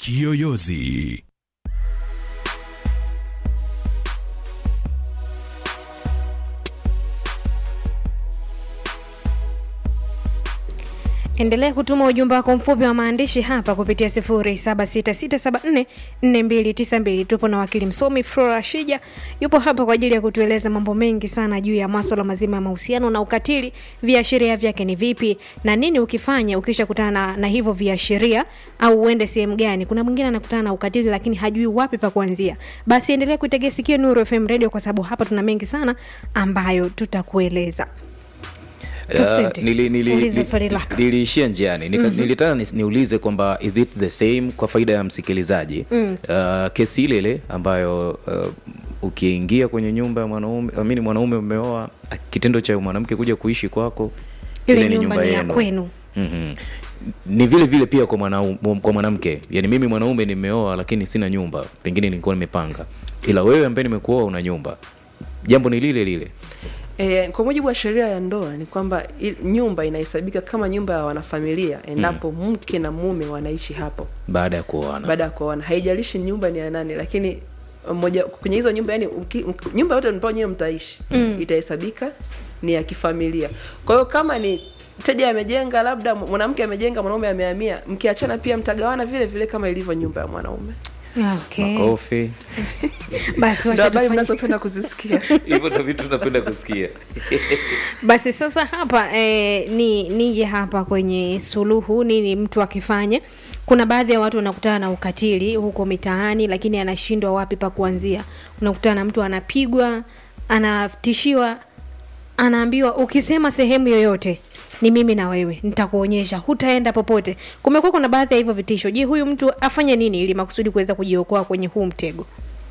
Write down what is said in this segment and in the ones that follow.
Kiyoyozi. Endelea kutuma ujumbe wako mfupi wa maandishi hapa kupitia 0766744292. Tupo na wakili msomi Flora Shija, yupo hapa kwa ajili ya kutueleza mambo mengi sana juu ya masuala mazima ya mahusiano na ukatili. Viashiria vyake ni vipi na nini ukifanya ukisha kutana na, na hivyo viashiria, au uende sehemu gani? Kuna mwingine anakutana na ukatili lakini hajui wapi pa kuanzia. Basi endelea kuitegea sikio Nuru FM Radio kwa sababu hapa tuna mengi sana ambayo tutakueleza. Top Uh, Cent, nili- nili- uliza nili- swali lako. niliishia njiani Nika, nilitaka ni, niulize kwamba is it the same kwa faida ya msikilizaji mm. uh, kesi ile ile ambayo uh, ukiingia kwenye nyumba ya mwanaume amini mwanaume umeoa kitendo cha mwanamke kuja kuishi kwako Ile nyumba ni ya kwenu. mm-hmm. ni vile vile pia kwa mwanau- kwa mwanamke yani mimi mwanaume nimeoa lakini sina nyumba pengine nilikuwa nimepanga ila wewe ambaye nimekuoa una nyumba jambo ni lile lile E, kwa mujibu wa sheria ya ndoa ni kwamba il- nyumba inahesabika kama nyumba ya wanafamilia endapo mke na mume wanaishi hapo baada ya kuoana baada ya kuoana. Haijalishi nyumba ni ya nani, lakini moja kwenye hizo nyumba yani uki, uk- nyumba yote ambao nyewe mtaishi itahesabika ni ya kifamilia. Kwa hiyo kama ni mteja amejenga, labda mwanamke amejenga, mwanaume amehamia, mkiachana pia mtagawana vile vile kama ilivyo nyumba ya mwanaume. Okay. makofi Basi Ndio wacha habari tufanye mnazopenda kuzisikia. hivyo ndo vitu tunapenda kusikia basi sasa hapa eh, ni nije hapa kwenye suluhu nini mtu akifanya kuna baadhi ya watu wanakutana na ukatili huko mitaani lakini anashindwa wapi pa kuanzia unakutana na mtu anapigwa anatishiwa anaambiwa ukisema sehemu yoyote ni mimi na wewe nitakuonyesha hutaenda popote kumekuwa kuna baadhi ya hivyo vitisho je huyu mtu afanye nini ili makusudi kuweza kujiokoa kwenye huu mtego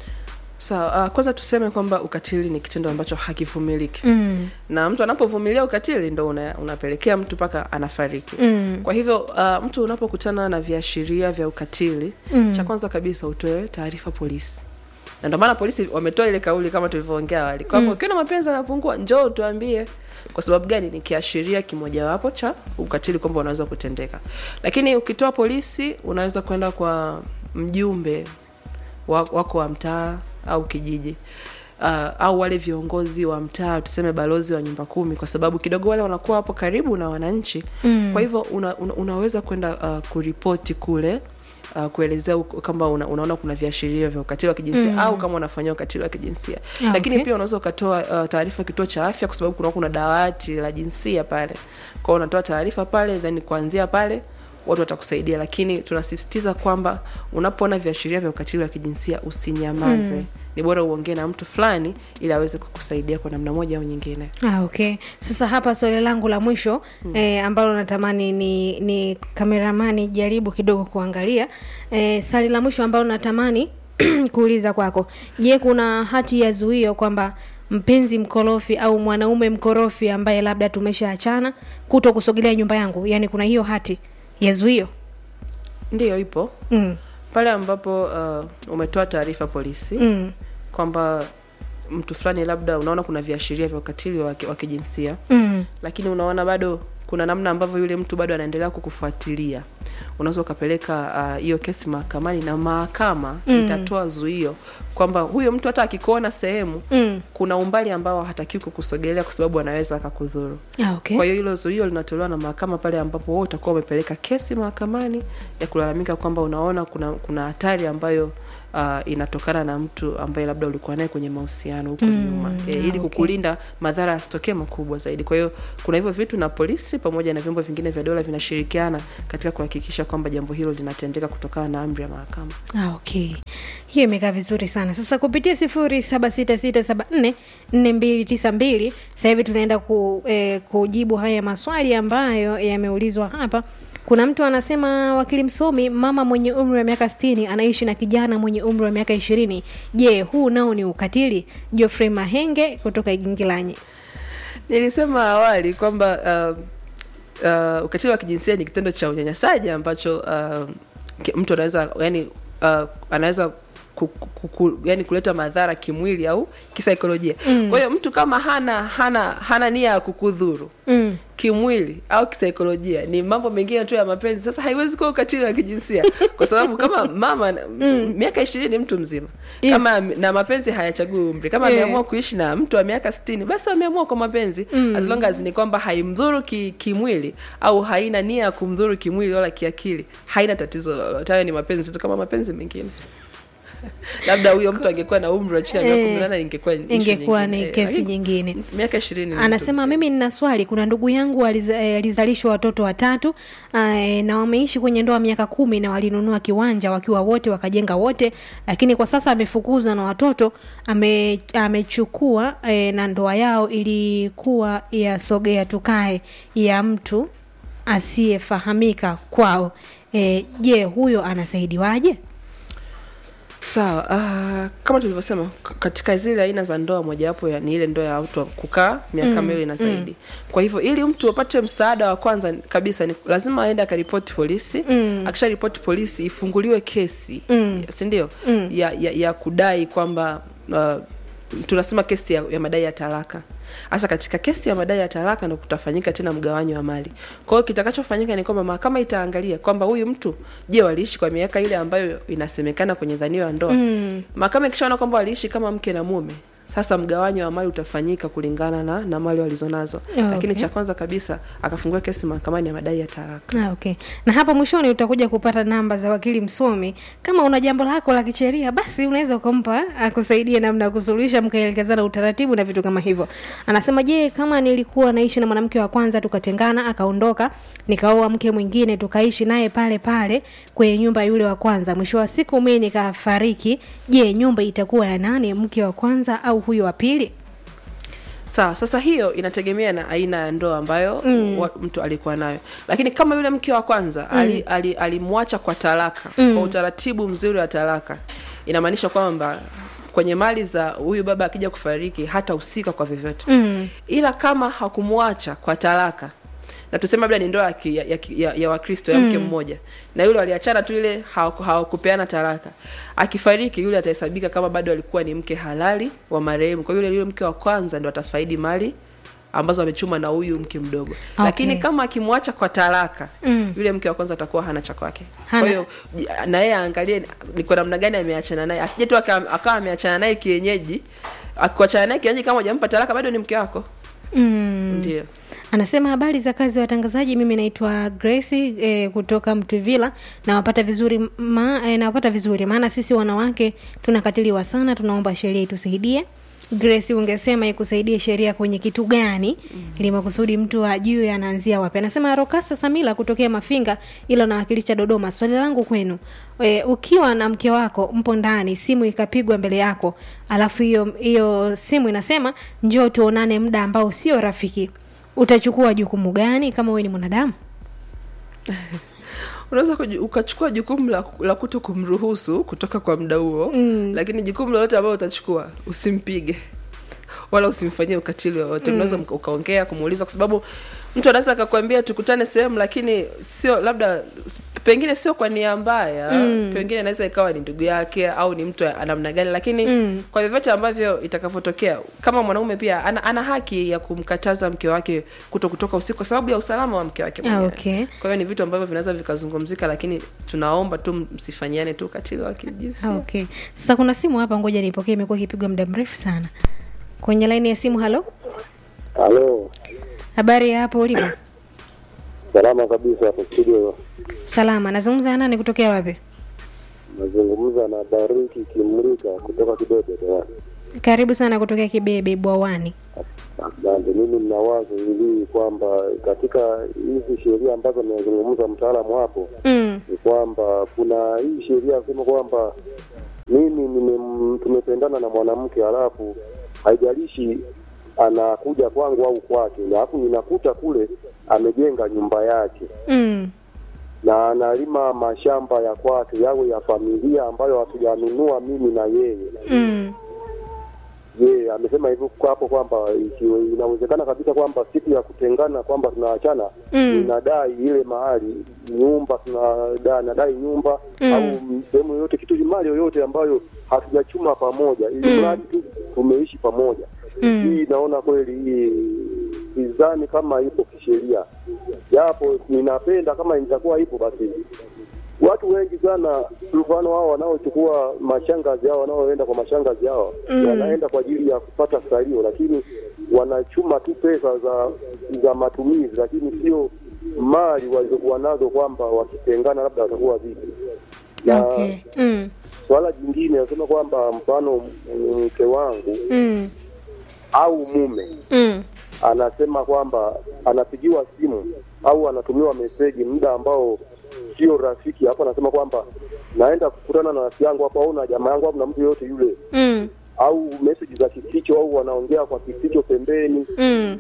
Sawa, uh, kwanza tuseme kwamba ukatili ni kitendo ambacho hakivumiliki mm. na mtu anapovumilia ukatili ndo una, unapelekea mtu mpaka anafariki Mm. kwa hivyo uh, mtu unapokutana na viashiria vya ukatili Mm. cha kwanza kabisa utoe taarifa polisi na ndio maana polisi wametoa ile kauli kama tulivyoongea awali kwamba Mm. ukiona mapenzi yanapungua njoo tuambie kwa sababu gani ni kiashiria kimojawapo cha ukatili kwamba unaweza kutendeka lakini ukitoa polisi unaweza kwenda kwa mjumbe wa- wako wa mtaa au kijiji uh, au wale viongozi wa mtaa tuseme balozi wa nyumba kumi kwa sababu kidogo wale wanakuwa hapo karibu na wananchi Mm. kwa hivyo una, una, unaweza kwenda uh, kuripoti kule Uh, kuelezea uko- kama una, unaona kuna viashiria vya ukatili wa kijinsia Mm. au kama unafanyia ukatili wa kijinsia Ah, lakini okay. pia unaweza ukatoa uh, taarifa kituo cha afya kwa sababu kuna kuna dawati la jinsia pale kwao unatoa taarifa pale then kuanzia pale watu watakusaidia lakini tunasisitiza kwamba unapoona viashiria vya ukatili wa kijinsia usinyamaze Mm. ni bora uongee na mtu fulani ili aweze kukusaidia kwa namna moja au nyingine Ah, okay. Sasa hapa swali langu la mwisho mm. eh, ambalo natamani ni, ni kameramani jaribu kidogo kuangalia eh, swali la mwisho ambalo natamani kuuliza kwako, je, kuna hati ya zuio kwamba mpenzi mkorofi au mwanaume mkorofi ambaye labda tumeshaachana kuto kusogelea nyumba yangu, yaani kuna hiyo hati ya zuio ndiyo ipo mm. pale ambapo uh, umetoa taarifa polisi Mm. kwamba mtu fulani labda unaona kuna viashiria vya ukatili wa ki- wa kijinsia Mm. lakini unaona bado kuna namna ambavyo yule mtu bado anaendelea kukufuatilia unaweza ukapeleka ah, hiyo uh, kesi mahakamani na mahakama Mm. itatoa zuio kwamba huyo mtu hata akikuona sehemu Mm. kuna umbali ambao hatakiwi kukusogelea kwa sababu anaweza akakudhuru Ah, okay. kwa hiyo hilo zuio linatolewa na mahakama pale ambapo wewe utakuwa umepeleka kesi mahakamani ya kulalamika kwamba unaona kuna kuna hatari ambayo uh, inatokana na mtu ambaye labda ulikuwa naye kwenye mahusiano huko Mm, nyuma e, ah, ili okay. kukulinda madhara yasitokee makubwa zaidi kwa hiyo kuna hivyo vitu na polisi pamoja na vyombo vingine vya dola vinashirikiana katika kuhakikisha kwamba jambo hilo linatendeka kutokana na amri ya mahakama Ah, okay hiyo imekaa vizuri sana sasa kupitia sifuri saba sita sita saba nne nne mbili tisa mbili sasa hivi tunaenda ku, eh, kujibu haya maswali ambayo yameulizwa hapa kuna mtu anasema wakili msomi mama mwenye umri wa miaka stini anaishi na kijana mwenye umri wa miaka ishirini je huu nao ni ukatili jofrey mahenge kutoka igingilanyi nilisema awali kwamba uh, uh, ukatili wa kijinsia ni kitendo cha unyanyasaji ambacho uh, ki- mtu anaweza yani uh, anaweza ku, ku, ku, yani kuleta madhara kimwili au kisaikolojia mm. kwa hiyo mtu kama hana hana hana nia ya kukudhuru mm. kimwili au kisaikolojia ni mambo mengine tu ya mapenzi sasa haiwezi kuwa ukatili wa kijinsia kwa sababu kama mama mm. miaka ishirini ni mtu mzima Yes. kama na mapenzi hayachagui umri kama Yeah. ameamua kuishi na mtu wa miaka sitini basi ameamua kwa mapenzi mm. as long as ni kwamba haimdhuru ki, kimwili au haina nia ya kumdhuru kimwili wala kiakili haina tatizo lolote hayo ni mapenzi tu kama mapenzi mengine labda huyo mtu angekuwa na umri wa chini ya miaka Eh, kumi na nane ingekuwa issue ingekuwa nyingine. ni Eh, kesi lakini nyingine miaka ishirini anasema mimi nina swali kuna ndugu yangu aliza- eh, alizalishwa watoto watatu eh, na wameishi kwenye ndoa miaka kumi na walinunua kiwanja wakiwa wote wakajenga wote lakini kwa sasa amefukuzwa na watoto ame, amechukua eh, na ndoa yao ilikuwa ya sogea tukae ya mtu asiyefahamika kwao Eh, je huyo anasaidiwaje sawa uh, kama tulivyosema k- katika zile aina za ndoa mojawapo ya- ni ile ndoa ya watu wa kukaa miaka miwili na zaidi kwa hivyo ili mtu apate msaada wa kwanza kabisa ni lazima aende akaripoti polisi mm. akisha ripoti polisi ifunguliwe kesi mm. sindio mm. ya, ya, ya kudai kwamba uh, tunasema kesi ya, ya madai ya talaka hasa katika kesi ya madai ya talaka ndo kutafanyika tena mgawanyo wa mali kwa hiyo kitakachofanyika ni kwamba mahakama itaangalia kwamba huyu mtu je waliishi kwa miaka ile ambayo inasemekana kwenye dhanio ya ndoa mm. mahakama ikishaona kwamba waliishi kama mke na mume sasa mgawanyo wa mali utafanyika kulingana na, na mali walizonazo Ah, lakini okay. cha kwanza kabisa akafungua kesi mahakamani ya madai ya talaka Ah, okay na hapa mwishoni utakuja kupata namba za wakili msomi kama una jambo lako la kisheria basi unaweza ukampa akusaidie namna ya kusuluhisha mkaelekezana utaratibu na vitu kama hivyo anasema je kama nilikuwa naishi na mwanamke wa kwanza tukatengana akaondoka nikaoa mke mwingine tukaishi naye pale pale kwenye nyumba yule wa kwanza mwisho wa siku mii nikafariki je nyumba itakuwa ya nani mke wa kwanza au huyo wa pili sawa sasa hiyo inategemea na aina ya ndoa ambayo mm. wa, mtu alikuwa nayo lakini kama yule mke wa kwanza mm. alimwacha ali, alimwacha kwa talaka mm. kwa utaratibu mzuri wa talaka inamaanisha kwamba kwenye mali za huyu baba akija kufariki hatahusika kwa vyovyote mm. ila kama hakumwacha kwa talaka na tuseme labda ni ndoa ya, ki- ya, ya, ya, ya wakristo ya mke mmoja na yule waliachana tu ile hawaku- hawakupeana talaka akifariki yule atahesabika kama bado alikuwa ni mke halali wa marehemu kwa yule yule mke wa kwanza ndo atafaidi mali ambazo amechuma na huyu mke mdogo Okay. lakini kama akimwacha kwa talaka Mm. yule mke wa kwanza atakuwa hana cha kwake Hana. kwa hiyo ji- na yeye aangalie ni kwa namna gani ameachana naye asije tu aka- akawa ameachana naye kienyeji akuachana naye kienyeji kama hujampa talaka bado ni mke wako Mm. ndio anasema habari za kazi ya watangazaji mimi naitwa grace e, kutoka mtwivila nawapata vizuri ma, e, nawapata vizuri maana sisi wanawake tunakatiliwa sana tunaomba sheria itusaidie grace ungesema ikusaidie sheria kwenye kitu gani mm. ili makusudi mtu ajue anaanzia wapi anasema rokasa samila kutokea mafinga ila nawakilisha dodoma swali langu kwenu e, ukiwa na mke wako mpo ndani simu ikapigwa mbele yako alafu hiyo hiyo simu inasema njoo tuonane muda ambao sio rafiki utachukua jukumu gani kama wewe ni mwanadamu unaweza kuju- ukachukua jukumu la, la kuto kumruhusu kutoka kwa mda huo mm. lakini jukumu lolote ambalo utachukua usimpige wala usimfanyie ukatili wowote mm. unaweza mka- ukaongea kumuuliza kwa sababu mtu anaweza akakwambia tukutane sehemu lakini sio labda s- pengine sio kwa nia mbaya mm. pengine inaweza ikawa ni ndugu yake au ni mtu wa namna gani lakini mm. kwa vyovyote ambavyo itakavyotokea kama mwanaume pia ana, ana haki ya kumkataza mke wake kuto kutoka usiku kwa sababu ya usalama wa mke wake Ah, mwenyewe. okay. kwa hiyo ni vitu ambavyo vinaweza vikazungumzika lakini tunaomba tu msifanyiane tu ukatili wa kijinsia Ah, okay sasa kuna simu hapa ngoja nipokee imekuwa ikipigwa muda mrefu sana kwenye laini ya simu halo Halo, habari ya hapo ulipo salama kabisa hapo studio. salama nazungumza na nani kutokea wapi Nazungumza na Bariki Kimrika kutoka Kidebe Dar. karibu sana kutokea kibebe bwawani Asante. Mimi nina wazo hili kwamba katika hizi sheria ambazo amezungumza mtaalamu hapo mm. ni kwamba kuna hii sheria sema kwamba mimi nime- tumependana na mwanamke halafu haijalishi anakuja kwangu au kwake, alafu ninakuta kule amejenga nyumba yake Mm. na analima mashamba ya kwake yawe ya familia ambayo hatujanunua mimi na yeye. Mm. je amesema hivyo kwa hapo kwamba ikiwa inawezekana kabisa kwamba siku ya kutengana kwamba tunaachana Mm. inadai ile mahali nyumba tunadai nadai nyumba Mm. au sehemu yoyote kitu mali yoyote ambayo hatujachuma pamoja ili Mm. mradi tu tumeishi pamoja Mm. hii naona kweli hii sidhani kama ipo kisheria japo ninapenda kama itakuwa ipo basi watu wengi sana mfano hao wanaochukua mashangazi hao wanaoenda kwa mashangazi hao Mm. wanaenda kwa ajili ya kupata salio lakini wanachuma tu pesa za za matumizi lakini sio mali walizokuwa nazo kwamba wakitengana labda watakuwa vipi na okay. mm. swala jingine nasema kwamba mfano mke wangu Mm. au mume Mm. anasema kwamba anapigiwa simu au anatumiwa meseji muda ambao sio rafiki hapo anasema kwamba naenda kukutana na rafiki yangu hapo au na jamaa yangu au na mtu yoyote yule Mm. au meseji za kificho au wanaongea kwa kificho pembeni Mm.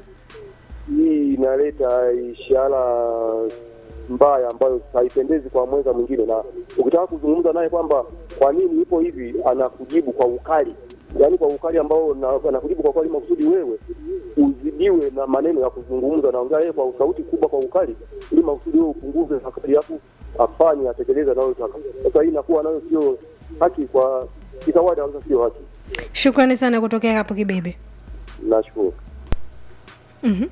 hii inaleta ishara mbaya ambayo haipendezi kwa mwenza mwingine na ukitaka kuzungumza naye kwamba kwa nini ipo hivi anakujibu kwa ukali yaani kwa ukali ambao na- anakujibu kwa ukali makusudi wewe uzidiwe na maneno ya kuzungumza naongea yeye kwa sauti kubwa kwa ukali ili makusudi wewe upunguze hakati yako afanye atekeleze anayotaka sasa hii inakuwa nayo sio haki kwa kikawaida kabisa sio haki shukrani sana kutokea hapo kibebe nashukuru Mhm.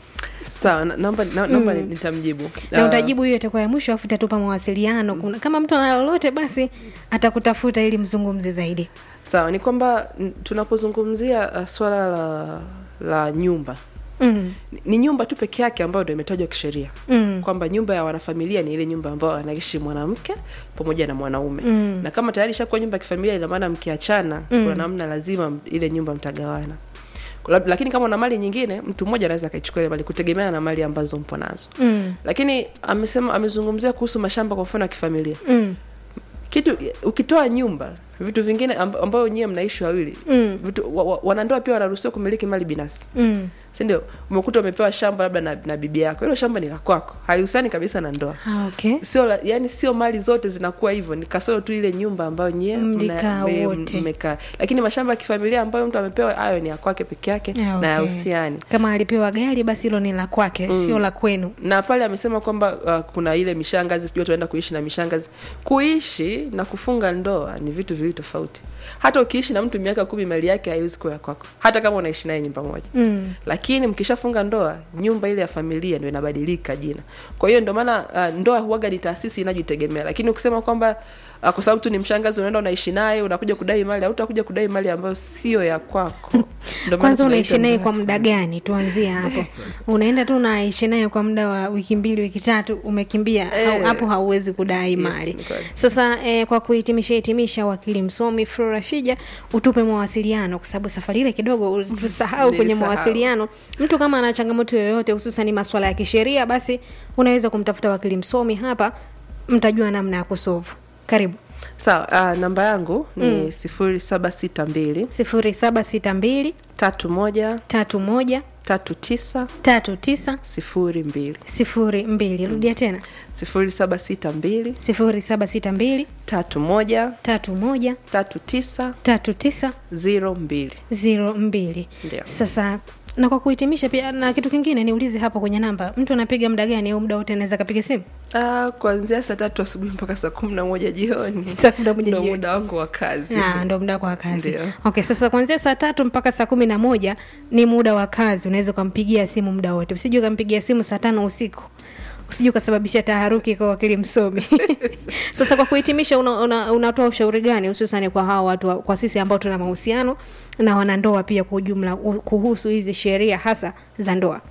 sawa na- naomba na- naomba nitamjibu na Ah, utajibu hiyo itakuwa ya mwisho afu itatupa mawasiliano Kuna- kama mtu ana lolote basi atakutafuta ili mzungumze zaidi sawa ni kwamba n- tunapozungumzia uh, swala la la nyumba mm. ni- ni nyumba tu peke yake ambayo ndo imetajwa kisheria Mm. kwamba nyumba ya wanafamilia ni ile nyumba ambayo anaishi mwanamke pamoja na mwanaume Mm. na kama tayari ishakuwa nyumba ya kifamilia ina maana mkiachana kuna namna lazima m- ile nyumba mtagawana Lab- lakini kama una mali nyingine mtu mmoja anaweza akaichukua ile mali kutegemeana na mali ambazo mpo nazo Mm. lakini amesema amezungumzia kuhusu mashamba kwa mfano ya kifamilia Mm. kitu ukitoa nyumba vitu vingine amb- ambayo nyie mnaishi wawili Mm. vitu wa, wa, wanandoa pia wanaruhusiwa kumiliki mali binafsi Mm. si ndio umekuta umepewa shamba labda na, na bibi yako hilo shamba ni la kwako halihusiani kabisa na ndoa Ah, okay. sio la- yani sio mali zote zinakuwa hivyo ni kasoro tu ile nyumba ambayo nyie Mlikaa mna- me- wote. mmekaa lakini mashamba ya kifamilia ambayo mtu amepewa hayo ni ya kwake peke yake Ah, na okay. yahusiani kama alipewa gari basi hilo ni la kwake sio la kwenu na pale amesema kwamba uh, kuna ile mishangazi sijui tunaenda kuishi na mishangazi kuishi na kufunga ndoa ni vitu viwili tofauti hata ukiishi na mtu miaka kumi mali yake haiwezi kuwa ya kwako hata kama unaishi naye nyumba moja mm. lakini mkishafunga ndoa nyumba ile ya familia ndio inabadilika jina kwa hiyo ndio maana uh, ndoa huaga ni taasisi inajitegemea lakini ukisema kwamba uh, kwa sababu tu ni mshangazi unaenda unaishi naye unakuja kudai mali au utakuja kudai mali ambayo sio ya kwako Ndio maana kwanza tunaita unaishi naye ndoa. kwa muda gani tuanzie hapo unaenda tu unaishi naye kwa muda wa wiki mbili wiki tatu umekimbia Eh. au- hapo hauwezi kudai Yes, mali ni kweli. sasa eh, kwa kuhitimisha hitimisha wakili msomi flora shija utupe mawasiliano kwa sababu safari ile kidogo ulisahau kwenye Nilisahau. mawasiliano mtu kama ana changamoto yoyote hususan maswala ya kisheria basi unaweza kumtafuta wakili msomi hapa mtajua namna ya kusovu karibu sawa uh, namba yangu ni sifuri saba sita mbili sifuri saba sita mbili tatu moja tatu moja tatu tisa tatu tisa sifuri mbili sifuri mbili rudia tena sifuri saba sita mbili sifuri saba sita mbili tatu moja tatu moja tatu tisa tatu tisa ziro mbili ziro mbili Ndio. sasa na kwa kuhitimisha pia na kitu kingine niulize hapo kwenye namba mtu anapiga muda gani au muda wote anaweza kapiga simu Ah, kuanzia saa tatu asubuhi mpaka saa kumi na moja jioni Saa kumi na moja Ndo jioni. muda wangu wa kazi Ah, ndo muda wako wa kazi Ndio. okay sasa kuanzia saa tatu mpaka saa kumi na moja ni muda wa kazi unaweza ukampigia simu muda wote usije ukampigia simu saa tano usiku usije ukasababisha taharuki kwa wakili msomi sasa kwa kuhitimisha unatoa una, unatoa ushauri gani hususani kwa hawa watu wa- kwa sisi ambao tuna mahusiano na wanandoa pia kwa ujumla u- kuhusu hizi sheria hasa za ndoa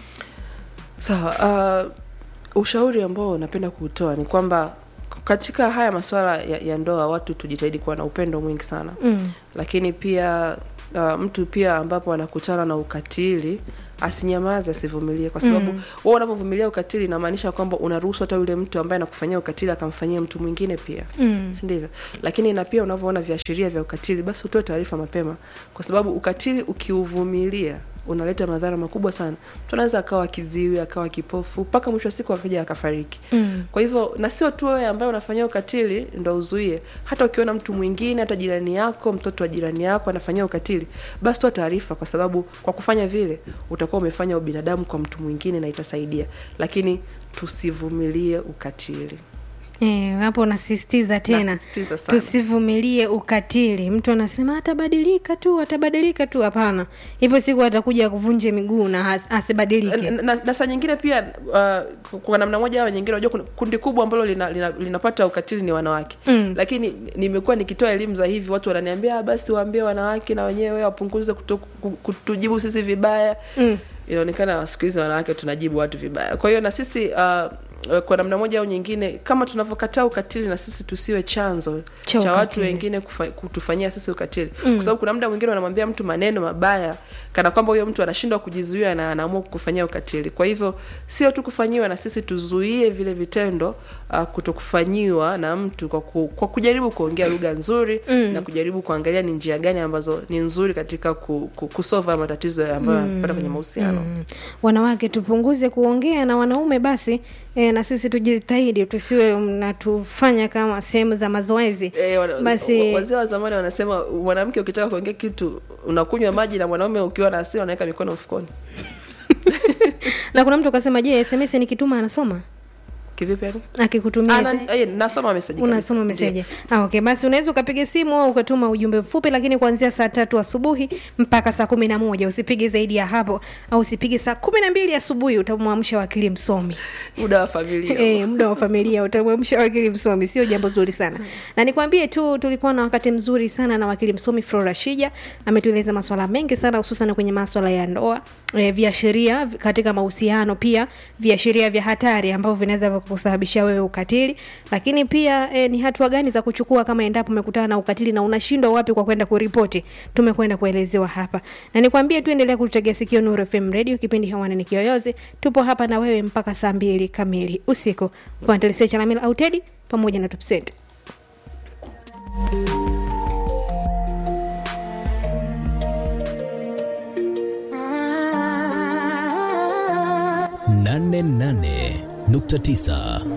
sawa uh, ushauri ambao napenda kuutoa ni kwamba katika haya masuala ya, ya ndoa watu tujitahidi kuwa na upendo mwingi sana mm. lakini pia uh, mtu pia ambapo anakutana na ukatili asinyamaze asivumilie kwa sababu mm. wewe unavyovumilia ukatili inamaanisha kwamba unaruhusu hata yule mtu ambaye anakufanyia ukatili akamfanyia mtu mwingine pia Mm. si ndivyo lakini na pia unavyoona viashiria vya ukatili basi utoe taarifa mapema kwa sababu ukatili ukiuvumilia unaleta madhara makubwa sana mtu anaweza akawa kiziwi akawa kipofu mpaka mwisho wa siku akaja akafariki mm. kwa hivyo na sio tu wewe ambaye unafanyia ukatili ndo uzuie hata ukiona mtu mwingine hata jirani yako mtoto wa jirani yako anafanyia ukatili basi toa taarifa kwa sababu kwa kufanya vile utakuwa umefanya ubinadamu kwa mtu mwingine na itasaidia lakini tusivumilie ukatili Eh, hapo nasisitiza tena Nasisitiza sana. tusivumilie ukatili mtu anasema atabadilika tu atabadilika tu hapana hivyo siku atakuja kuvunje miguu na has- asibadilike na, na, na saa nyingine pia uh, kwa namna moja au nyingine unajua kuna kundi kubwa ambalo lina, lina, linapata ukatili ni wanawake mm. lakini nimekuwa nikitoa elimu za hivi watu wananiambia "Ah, basi waambie wanawake na wenyewe wapunguze kuto- ku- kutujibu sisi vibaya mm. inaonekana siku hizi wanawake tunajibu watu vibaya kwa hiyo na sisi uh, kwa namna moja au nyingine kama tunavyokataa ukatili na sisi tusiwe chanzo Cha cha, watu ukatili. wengine kufa, kutufanyia sisi ukatili mm. kwa sababu kuna muda mwingine wanamwambia mtu maneno mabaya kana kwamba huyo mtu anashindwa kujizuia na anaamua kukufanyia ukatili kwa hivyo sio tu kufanyiwa na sisi tuzuie vile vitendo uh, kutokufanyiwa na mtu kwa, ku, kwa kujaribu kuongea lugha nzuri mm. na kujaribu kuangalia ni njia gani ambazo ni nzuri katika ku, ku, kusova matatizo ambayo yanapata kwenye mahusiano Mm. wanawake tupunguze kuongea na wanaume basi e, na sisi tujitahidi tusiwe mnatufanya kama sehemu za mazoezi Eh, wana- basi wa- wazee wa zamani wanasema mwanamke ukitaka kuongea kitu unakunywa maji na mwanaume ukiwa na hasira unaweka mikono mfukoni na kuna mtu akasema je sms nikituma anasoma kivipi yani akikutumia Ah, se- na- eh, nasoma meseji kabisa. unasoma Ndio. meseji ah, okay basi unaweza ukapiga simu au ukatuma ujumbe mfupi lakini kuanzia saa tatu asubuhi mpaka saa kumi na moja usipige zaidi ya hapo au usipige saa kumi na mbili asubuhi utamwamsha wakili msomi muda wa familia Eh, muda wa familia utamwamsha wakili msomi sio jambo zuri sana na nikwambie tu tulikuwa na wakati mzuri sana na wakili msomi flora shija ametueleza maswala mengi sana hususan kwenye maswala ya ndoa e, viashiria katika mahusiano pia viashiria vya hatari ambavyo vinaweza kusababishia wewe ukatili lakini pia e, ni hatua gani za kuchukua kama endapo umekutana na ukatili na unashindwa wapi kwa kwenda kuripoti tumekwenda kuelezewa hapa na nikwambie tu endelea kututegea sikio nuru fm radio kipindi hewani ni kiyoyozi tupo hapa na wewe mpaka saa mbili kamili usiku pantelisia chalamila autedi pamoja na tupsent nane nane nukta tisa